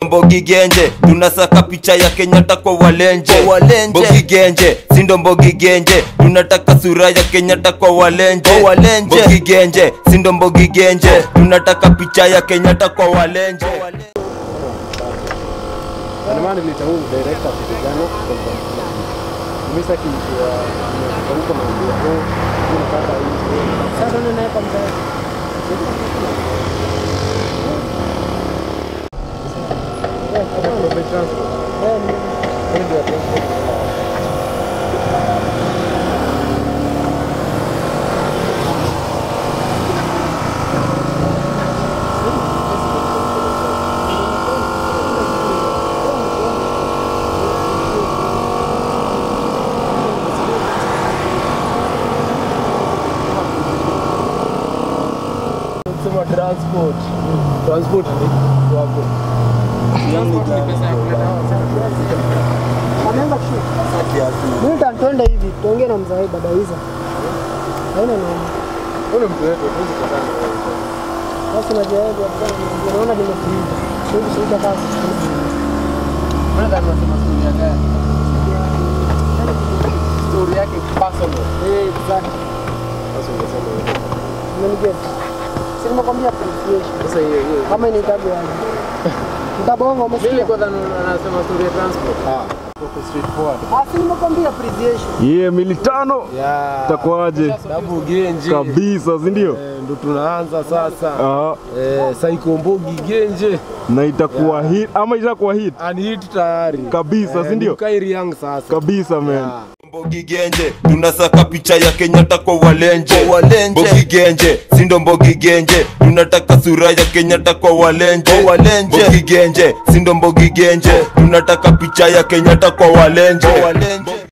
Mbogi Genje tunasaka picha ya Kenyatta kwa walenje Kwa walenje. Mbogi Genje sindo Mbogi Genje tunataka sura ya Kenyatta kwa walenje Kwa walenje. Mbogi Genje sindo Mbogi Genje tunataka picha ya Kenyatta kwa walenje Ndio nilita huyu director vijana Misa kiwa huko na ndio kwa nataka hii. Sasa ndio naeka mzee. Sema transport. Transport ni wako. Ameanza kushuka. Mimi nitantwenda hivi, tuongee na mzee baba hizo. Haina nini. Ule mtu wetu tuwezi kutana. Basi najua yeye bwana, naona nimekuita. Sio shida kazi. Brother anasema story yake. Story yake personal. Eh, exactly. Sasa ungesema hivyo. Umenigea. Si nimekwambia appreciation. Sasa hiyo hiyo. Kama ni tabu yangu. Mtabonga Mimi umesikia? nilikuwa dhani anasema story ya transport. Ah. Kwa straightforward. Ah, si nimekwambia appreciation. Ye mili tano Yeah. itakuwaje Dabu Genje. kabisa, si ndio? Eh, ndo tunaanza sasa. Ah, Eh, Saiko Mbogi Genje. na itakuwa hit ama itakuwa hit Unhit tayari. kabisa, si ndio? Kairi Young sasa. Kabisa man. Yeah. Mbogi Genje tunasaka picha ya Kenyatta kwa walenje Kwa walenje. Mbogi Genje sindo Mbogi Genje tunataka sura ya Kenyatta kwa walenje Kwa walenje. Mbogi Genje sindo Mbogi Genje tunataka picha ya Kenyatta kwa walenje Kwa walenje.